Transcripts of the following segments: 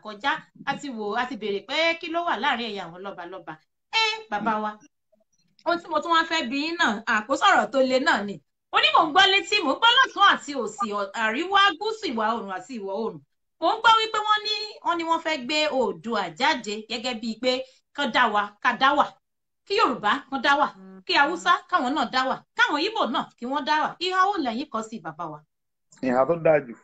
kọjá a ti wò a ti béèrè pé kí ló wà láàrin ẹ̀yà àwọn lọ́balọ́ba ẹ bàbá wa ohun tí mo tún wá fẹ́ bí yín náà àkósọ̀rọ̀ tó le náà ni ó ní mò ń gbọ́ létí mò ń gbọ́ lọ́tún àti òsì àríwá gúúsù ìwà oòrùn àti ìwọ̀ oòrùn mò ń gbọ́ wípé wọ́n ní wọ́n ní wọ́n fẹ́ gbé oòdùà jáde gẹ́gẹ́ bíi pé kán dá wa ká dá wà kí yorùbá kán dá wà kí haúsá káwọn náà dá wà káwọn ìbò náà kí wọ́n dá wà ìhà ó lẹ́yìn kan sí bàbá wa. ìhà tó dáa jù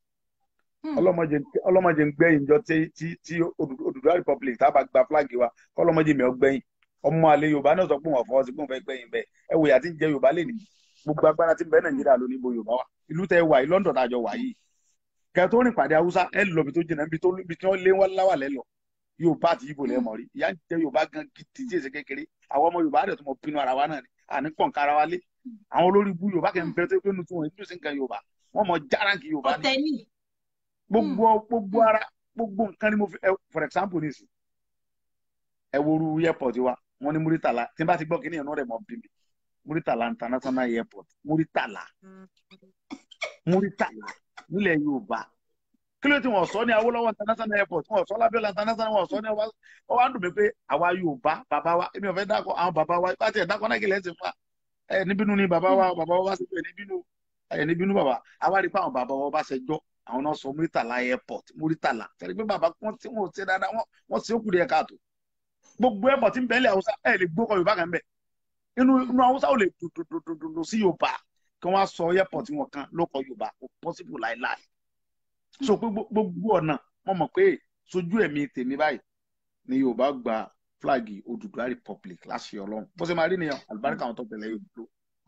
ọlọ́mọdé ń gbẹ̀yìn jọ tí tí Odùduwà republic tá a bá gba fúláàgì wa ọlọ́mọdé mi ò gbẹ̀yìn ọmọ àlè yorùbá náà sọ pé wọn fọwọ́ sí pé wọn fẹ́ gbẹ̀yìn bẹ́ẹ̀ ẹ wòye àti jẹ yorùbá lè ní gbogbo agbára tí ń bẹ nàìjíríà ló ní bo yorùbá wa ìlú tẹ wà yìí london tàjọ wà yìí kẹ tó rìn pàdé haúsá ẹ lọ bí tó jìnnà bí tó bí tí wọn lé wọn láwà lẹ lọ yorùbá àti ibo lẹ mọ rí ìyá ń jẹ yorùbá gan gidi tí èsì kékeré àwọn ọmọ yorùbá rẹ tó mọ pinnu ara wa náà ni àní pọ̀n kára wa lé àwọn olórí ibú yorùbá kẹ́ ń bẹ tó pé nu tí wọn ìlú sí nǹkan yorùbá wọn mọ járáǹkì yorùbá ni gbogbo gbogbo ara gbogbo nǹkan ni mo fi for example nisi ẹ woru airport wa wọn ní muritala tí n bá ti gbọ́ kíní ẹ̀nà rẹ̀ mọ́ bí mi muritala international airport muritala muritala nílẹ̀ yorùbá kí ló ti wọ́n sọ ní awolowo international airport wọ́n sọ lábẹ́lá international wọ́n sọ ní ọwọ́ ọwọ́ àdùnmí pé àwa yorùbá bàbá wa èmi ò fẹ́ dákọ̀ àwọn bàbá wa bá tiẹ̀ dákọ̀ náà kí lẹ́sìn fún wa ẹ níbínú ni bàbá wa bàbá wa bá ṣe pé níbínú ẹ níbínú bàbá àwa rí i pé àwọn bàbá wa bá ṣe jọ́ àwọn náà sọ muritala airport muritala tẹ̀lé pé bàbá wọn ti wọn ò ṣe dáadáa wọn ṣe ó kù díẹ̀ káàtó gbogbo airport ń bẹ́ẹ̀lẹ̀ haúsá ẹ̀ lè gbókọ̀ yorùbá kan bẹ̀ inú inú haúsá ò lè dòdòdòdò sí yorùbá kí wọ́n á sọ airport wọn kan ló kọ yorùbá kò possible láìláì so pé gbogbo ọ̀nà wọ́n mọ̀ pé sojú ẹ̀mí tèmi báyìí ni yorùbá gba flagi Odùduwà republic láṣẹ ọlọ́run bó ṣe máa rí nìyẹn àlùbáríkà àwọn tó tẹ̀lé yóò dúró.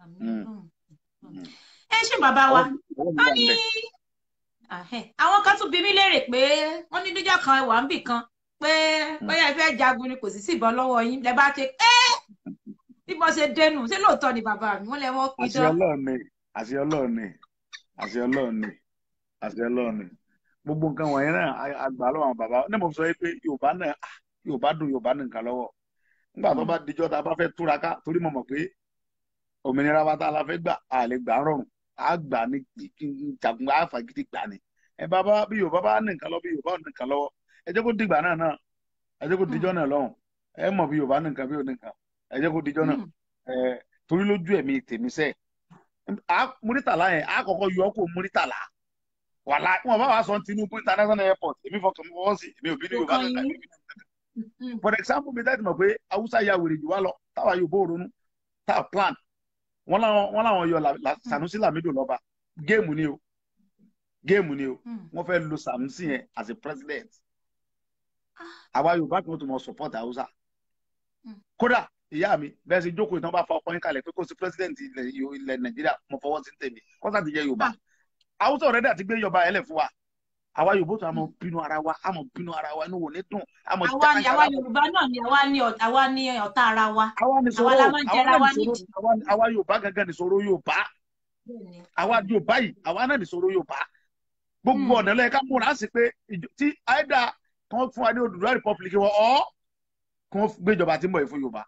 ẹ ṣe bàbá wa a ní àwọn kan tún bí mi léèrè pé wọ́n ní níjọ́ kan wà ń bì kan pé bóyá ẹ fẹ́ jagun ni kò sì sí ìbọn lọ́wọ́ yín lẹ bá ṣe ẹ́ bí mo ṣe dẹnu ṣé lóòótọ́ ni bàbá mi wọ́n lẹ wọ́n pidán. àṣẹ ọlọ́run ni àṣẹ ọlọ́run ni àṣẹ ọlọ́run ni àṣẹ ọlọ́run ni gbogbo nǹkan wọ̀nyẹn náà àgbà lọ́wọ́ àwọn bàbá ní mo sọ pé yorùbá náà yorùbá dùn yorùbá ní nǹkan lọ́wọ́ nígbà tó bá dijọ́ tá a bá fẹ́ túraká torí mo mọ̀ pé òmìnira wa tá a la fẹ́ gbà á lè gbà rọrùn á gbà ní jagun á fagídí gbà ní ẹ bàbá bí yorùbá bá ní nǹkan lọ́wọ́ bí yorùbá ní nǹkan lọ́wọ́ ẹ jẹ́ kó dìgbà náà náà ẹ jẹ́ kó dijọ́ náà lọ́hùn ẹ mọ̀ bí yorùbá ní nǹkan bí ò ní nǹkan ẹ jẹ́ kó dijọ́ náà ẹ torí lójú ẹ̀mí tèmi sẹ́ẹ̀ múrítàlá yẹn á kọ́kọ́ yọ kó múrítàlá wàhálà wọn bá wà sọ Tinubu international airport èmi fọkàn mi wọ́n sí èmi ò bí ní yorùbá kankan for example mi dájú mọ̀ pé haúsá ya wèrè jù wá lọ táwa yóò bó ronú táwa plan wọn làwọn yọ Sanusi Lamido lọ́ba géèmù ni o géèmù ni o wọn fẹ́ lo Sanusi yẹn as a president àwa yorùbá kan tó mọ support haúsá kódà ìyá mi bẹ́ẹ̀ sì jókòó ìtàn bá fa ọkọ yín kalẹ̀ pé kó sí president ilẹ̀ nàìjíríà mo fọwọ́ sí tèmi kọ́sà ti jẹ́ yorùbá haúsá ọ̀rẹ́dẹ̀ àti gbé yorùbá ẹlẹ̀ fún wa àwa yorùbá tó a mọ̀ bínú ara wa a mọ̀ bínú ara wa inú wò ní dùn a mọ̀ àwa ni àwa yorùbá náà ni àwa ni àwa ni ọ̀tá ara wa àwa la máa ń jẹra wa nídìí. àwa yorùbá gangan nìṣòro yorùbá àwa yorùbá yìí àwa náà nìṣòro yorùbá gbogbo ọ̀nà lẹ́yìn ká múra sí pé tí àìdá kan fún wa ní Odùduwà republic wọ ọ́ kan gbéjọba tí ń bọ̀ yìí fún yorùbá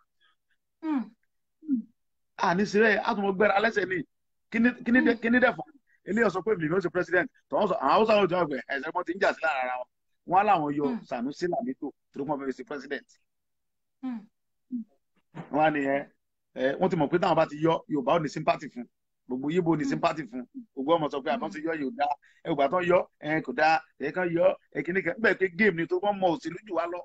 àní sílẹ̀ àtúmọ̀ gbẹ́ra alẹ́sẹ̀ ní kíní dẹ̀ fún eléyà sọ pé mi ló ṣe president tọ́wọ́n sọ àwọn haúsá ló ti wọ́n pẹ̀ ẹ̀sẹ̀ wọn ti ń jà sí lára ara wọn wọn làwọn yọ Sanusi Lamido tó wọn fẹ́ ṣe president. wọn á nìyẹn wọn ti mọ̀ pé táwọn bá ti yọ Yorùbá ò ní sympathy fún gbogbo yíbo ní sympathy fún gbogbo ọmọ sọ pé àbọ̀n ti yọ yóò dá ẹgbàá tán yọ ẹ kò dá ẹ kàn yọ ẹ kìíní kan bẹ́ẹ̀ pé game ni tó wọ́n mọ òṣèlú jù wá lọ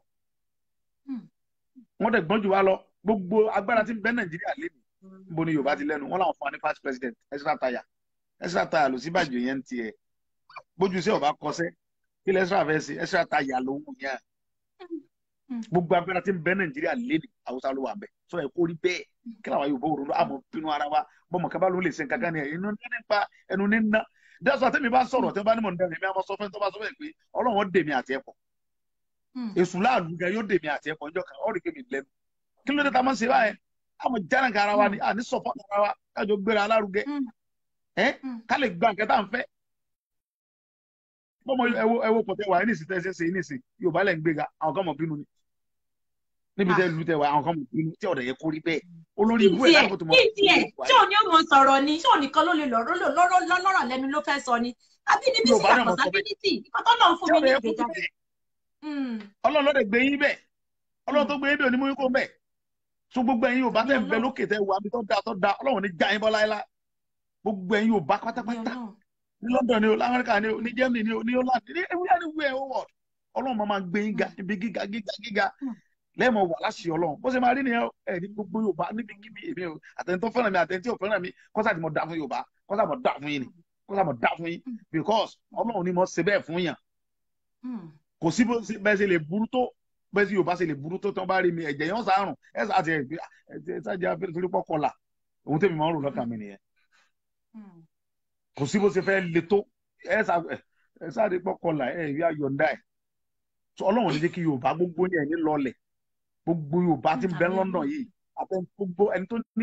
wọ́n dẹ̀ gbọ́n jù wá lọ gbogbo agbára tí ń bẹ Nàìjíríà lé mi níbo ni Yorùbá ti lẹ́nu wọ́n làwọn fún wa ní first president Ezra Taya Ezra Taya ló sí bàjẹ́ yẹn ń tiẹ̀ bójú sí ọba kọsẹ́ kí lẹ́ Ezra fẹ́ sí Ezra Taya ló ń yàn gbogbo agbára tí ń bẹ Nàìjíríà lé ní Haúsá ló wà bẹ́ẹ̀ sọ ẹ̀ kó rí bẹ́ẹ̀ kí làwọn Yorùbá òróró àmọ́ bínú ara wa bọ́mọ kaba ló lè ṣe nǹkan ní ẹnu ní nípa ẹnu ní ná dáṣọ àtẹ́mi bá sọ̀rọ̀ tẹ́ bá ní mọ̀ nígbà mi àmọ́ sọ fẹ́ tó bá sọ fẹ́ pé Ọlọ́run dèmi àti ẹ̀pọ̀ èṣù láàlú gan yóò dèmi àti ẹ̀pọ̀ ọjọ́ kan ọ̀ rí kémi lẹ́nu kí ló dé ta máa ń ṣe báyẹn àmọ́ jára nǹkan ara wa ni àní sọ̀fọ̀ ara wa kájọ gbéra alárugẹ ẹ ká lè gba nǹkan tá à ń fẹ́ bọ́mọ ẹwo ẹwo pọ̀tẹ́ wà ní ìsìn tẹ́ ṣe ní ìsìn Yorùbá lẹ́ ń gbéga àwọn kan mọ̀ bínú ni níbi tẹ́ lu tẹ́ wà àwọn kan mọ̀ bínú tí ọ̀dọ̀ yẹ kó rí bẹ́ẹ̀ olórí ibú ẹ̀ láàbò tó mọ̀. ìdí ẹ̀ tí ò ní ó mọ sọ̀rọ̀ ni tí ò nìkan ló lè lọ́rọ̀ lọ́rọ̀ lẹ́nu ló fẹ́ sọ ni àbí níbi sí àpọ̀sábílítì ìkọ́tọ́ náà fún mi ní ìgbéjáde. Mm. ọlọ́run ló dẹ̀ gbé yín bẹ̀ ọlọ́run tó gbé yín bẹ̀ ò ní mú yín kó bẹ̀ so gbogbo ẹ̀yin Yorùbá tẹ̀ ń bẹ Ọlọ́run. lókè tẹ̀ wà mí tó da tó da ọlọ́run ní já yín bọ́ láéláé gbogbo ẹ̀yin Yorùbá Àmì pátápátá Ọlọ́run. ní London ni o lamẹ́ríkà ni o ní Germany ni o ní Holland ní everywhere anywhere o world ọlọ́run máa máa gbé yín ga ibi gíga gíga gíga Mm. lẹ́ẹ̀mọ̀ wà láṣì ọlọ́run bó ṣe máa rí nìyẹn ẹ̀ ní gbogbo Yorùbá níbi kíbi èmi o àtẹnitọ́ fẹ́ràn mi àtẹnitọ́ fẹ́ràn mi kọ́sà tí mo dá fún Yorùbá kọ́sà mo dá fún yín ni kọ́sà mo dá fún yín Mm. because ọlọ́run ni mo ṣe bẹ́ẹ̀ fún yàn Mm. kò sí bó ṣe- bẹ́ẹ̀ ṣe lè burú tó bẹ́ẹ̀ sí Yorùbá ṣe lè burú tó tán bá rí mi ẹ̀jẹ̀ yẹn sàárùn ẹ̀ sà àti ẹ̀ ẹ̀ ṣáàjì afẹ́rẹ́ torí pọ́ kọlà òun tẹ̀mí máa ń rò lọ́kàn mi nìyẹn Mm. kò sí bó ṣe fẹ́ le tó ẹ̀ sà ẹ̀ sáré pọ́ kọlà ẹ̀ rí ayọ̀ǹda ẹ̀ tó ọlọ́run ní jẹ́ kí Yorùbá gbogbo yẹn ní lọlẹ̀ gbogbo Yorùbá ti ń bẹ Àmín. London yìí àti gbogbo ẹni tó ní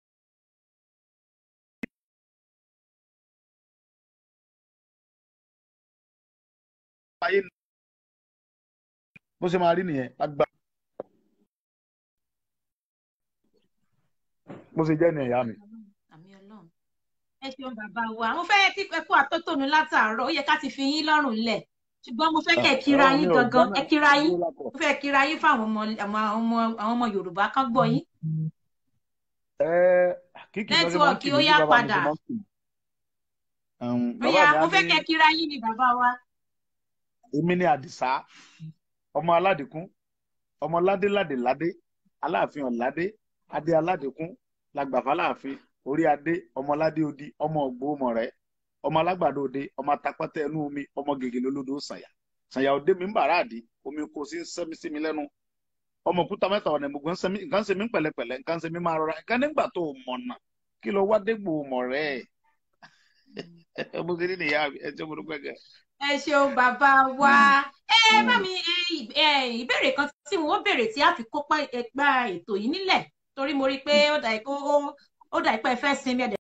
ayé bó ṣe máa rí nìyẹn lágbá bó ṣe jẹ́ nìyẹn ìyá mi. Àmì Ọlọ́run. Ẹ ṣeun bàbá wa. Mo fẹ́ kí ẹ kú àtótónu látàárọ̀. Ó yẹ ká ti fi yín lọ́rùn lẹ̀. Ṣùgbọ́n mo fẹ́ kẹ́ ẹ kíra yín gangan. Ẹ kíra yín. Mo fẹ́ kíra yín fún àwọn ọmọ àwọn ọmọ àwọn ọmọ Yorùbá kan gbọ́ yín. Ẹ kíkì lọ́sẹ̀ máa ń Nẹ́tíwọ̀kì kì ó mí yá bí bàbá mi padà. ṣe máa ń kì mí. Um, Ó bàbá yá mi á mo fẹ́ ní kẹ́ ẹ kíra yín ni bàbá wa. èmi ní Àdìsá ọmọ aládìkún ọmọ ládéládé ládé aláàfin ọ̀ládé adé aládìkún làgbàfà láàfin orí adé ọmọ ládé odi ọmọ ògbómọ̀rẹ́ ọmọ alágbàdo òde ọmọ atapẹ́tẹ́ ẹnu omi ọmọ gègèlè olódò sànyà sànyà òde mi ń bàrà àdí omi kò sí ń sẹ́mi sí mi lẹ́nu ọmọ òkúta mẹ́ta ọ̀nà ìmùgbọ́n sẹ́mi nǹkan ṣe mí pẹ̀lẹ́pẹ̀lẹ́ nǹkan ṣe mí máa rọra nǹkan nígbà tó o mọ̀nà kí ló wá dégbò mọ̀rẹ́ ẹ̀ mo ti rí nìyá ẹ̀ tí mo dúpẹ́ gẹ̀. Ẹ ṣeun bàbá wa. Ẹ bá mi ẹ, ì- ẹ, ìbéèrè kan tí wọ́n béèrè tí a fi kópa ẹgbà ètò yìí nílẹ̀ torí mo rí i pé ó dà pé ó ó dà pé ẹ fẹ́ sinmi ẹ̀dẹ̀